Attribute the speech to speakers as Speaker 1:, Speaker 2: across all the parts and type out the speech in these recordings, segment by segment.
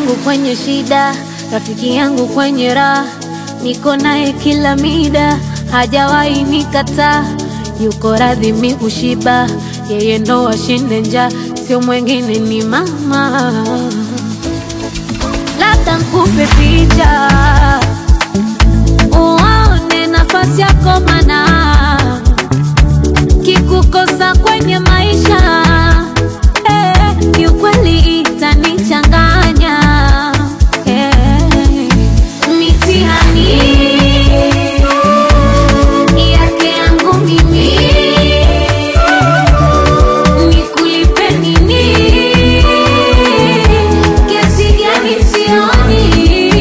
Speaker 1: yangu kwenye shida, rafiki yangu kwenye raha, niko naye kila mida, hajawahi nikataa, yuko radhi mi kushiba, yeye ndo ashinde njaa, sio mwengine ni mama. Labda nkupe picha uone nafasi yako, mana kikukosa kwenye maisha eh, kiukweli itanichanganya eh, mitihani yake yangu mimi nikulipe nini? Kiasi gani sioni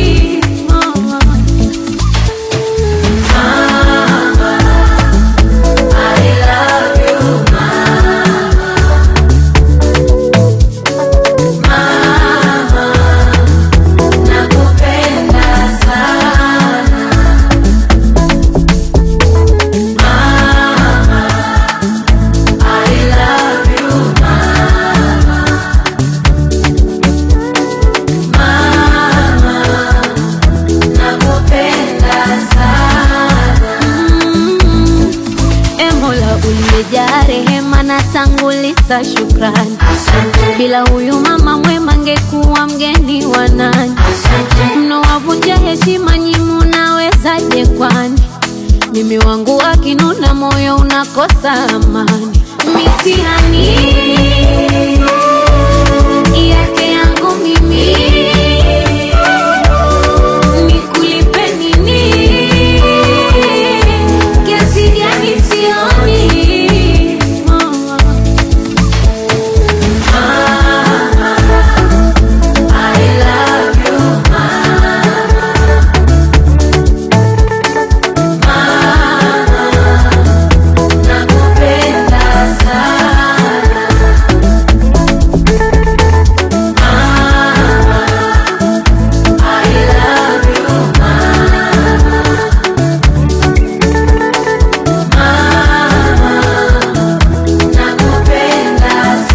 Speaker 1: Mm, e Mola uliyejaa rehema na tanguliza shukrani. Bila huyu mama mwema ngekuwa mgeni wa nani? Mnowavunja heshima nyi, munawezaje kwani? Mimi wangu akinuna, moyo unakosa amani. Mitihani yake yangu mimi nikulipe nini? Kiasi gani sioni mama.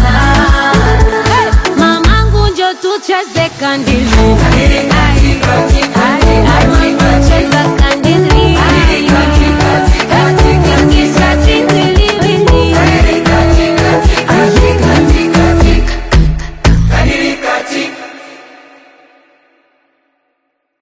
Speaker 1: Mamangu njo tucheze kandimu